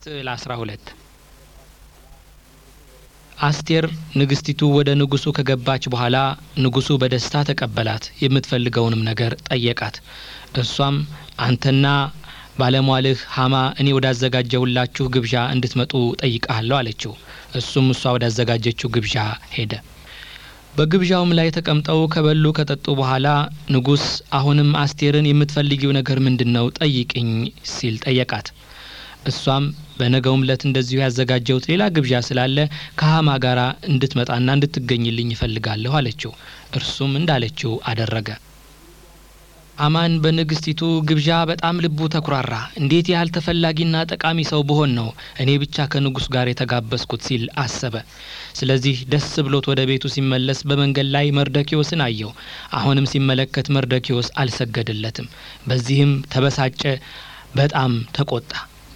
ስዕል 12 አስቴር ንግስቲቱ ወደ ንጉሱ ከገባች በኋላ ንጉሱ በደስታ ተቀበላት፣ የምትፈልገውንም ነገር ጠየቃት። እሷም አንተና ባለሟልህ ሀማ እኔ ወዳዘጋጀሁላችሁ ግብዣ እንድትመጡ ጠይቃለሁ አለችው። እሱም እሷ ወዳዘጋጀችው ግብዣ ሄደ። በግብዣውም ላይ ተቀምጠው ከበሉ ከጠጡ በኋላ ንጉስ አሁንም አስቴርን የምትፈልጊው ነገር ምንድን ነው ጠይቅኝ ሲል ጠየቃት። እሷም በነገውም ዕለት እንደዚሁ ያዘጋጀሁት ሌላ ግብዣ ስላለ ከሀማ ጋር እንድትመጣና እንድትገኝልኝ ይፈልጋለሁ አለችው። እርሱም እንዳለችው አደረገ። ሀማን በንግስቲቱ ግብዣ በጣም ልቡ ተኩራራ። እንዴት ያህል ተፈላጊና ጠቃሚ ሰው ብሆን ነው እኔ ብቻ ከንጉስ ጋር የተጋበዝኩት ሲል አሰበ። ስለዚህ ደስ ብሎት ወደ ቤቱ ሲመለስ በመንገድ ላይ መርደኪዎስን አየው። አሁንም ሲመለከት መርደኪዎስ አልሰገደለትም። በዚህም ተበሳጨ፣ በጣም ተቆጣ።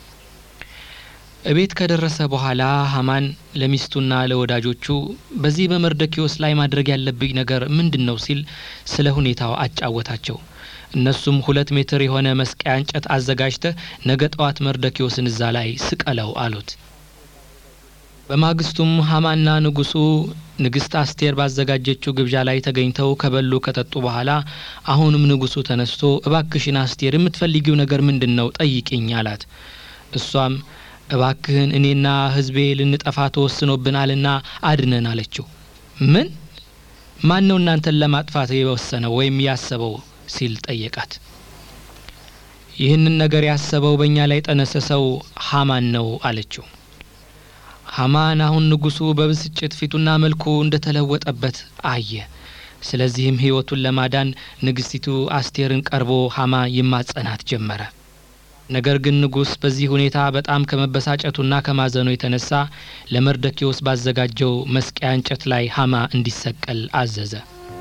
እቤት ከደረሰ በኋላ ሀማን ለሚስቱና ለወዳጆቹ በዚህ በመርደኪዎስ ላይ ማድረግ ያለብኝ ነገር ምንድን ነው ሲል ስለ ሁኔታው አጫወታቸው። እነሱም ሁለት ሜትር የሆነ መስቀያ እንጨት አዘጋጅተህ ነገ ጠዋት መርደኪዎስን እዛ ላይ ስቀለው አሉት። በማግስቱም ሀማና ንጉሱ ንግስት አስቴር ባዘጋጀችው ግብዣ ላይ ተገኝተው ከበሉ ከጠጡ በኋላ አሁንም ንጉሱ ተነስቶ እባክሽን አስቴር የምትፈልጊው ነገር ምንድን ነው ጠይቅኝ አላት። እሷም እባክህን እኔና ሕዝቤ ልንጠፋ ተወስኖብናልና አድነን አለችው። ምን? ማን ነው እናንተን ለማጥፋት የወሰነው ወይም ያሰበው ሲል ጠየቃት። ይህንን ነገር ያሰበው በእኛ ላይ ጠነሰሰው ሀማን ነው አለችው። ሀማን አሁን ንጉሱ በብስጭት ፊቱና መልኩ እንደተለወጠበት አየ። ስለዚህም ሕይወቱን ለማዳን ንግስቲቱ አስቴርን ቀርቦ ሀማ ይማጸናት ጀመረ። ነገር ግን ንጉስ በዚህ ሁኔታ በጣም ከመበሳጨቱና ከማዘኑ የተነሳ ለመርደኪዎስ ባዘጋጀው መስቀያ እንጨት ላይ ሀማ እንዲሰቀል አዘዘ።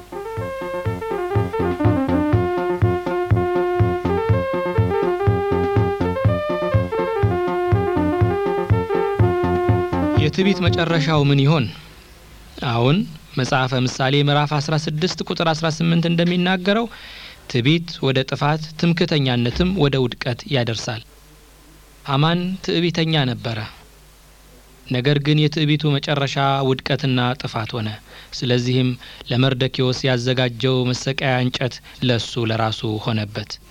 የትዕቢት መጨረሻው ምን ይሆን? አሁን መጽሐፈ ምሳሌ ምዕራፍ 16 ቁጥር 18 እንደሚናገረው ትዕቢት ወደ ጥፋት፣ ትምክህተኛነትም ወደ ውድቀት ያደርሳል። ሀማን ትዕቢተኛ ነበረ። ነገር ግን የትዕቢቱ መጨረሻ ውድቀትና ጥፋት ሆነ። ስለዚህም ለመርደኪዎስ ያዘጋጀው መሰቀያ እንጨት ለሱ ለራሱ ሆነበት።